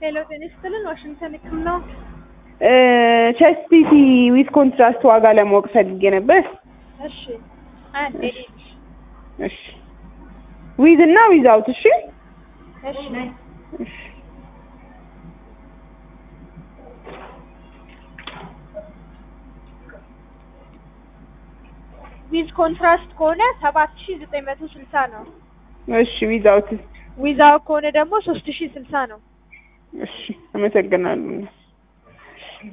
ሄሎ ጤና ይስጥልን ዋሽንግተን ህክምና ቸስት ሲቲ ዊዝ ኮንትራስት ዋጋ ለማወቅ ፈልጌ ነበር። እሺ አንዴ እሺ ዊዝ እና ዊዝ አውት እሺ እሺ እሺ ዊዝ ኮንትራስት ከሆነ ሰባት ሺ ዘጠኝ መቶ ስልሳ ነው። እሺ ዊዝ አውት ዊዛው ከሆነ ደግሞ ሶስት ሺ ስልሳ ነው። እሺ አመሰግናለሁ።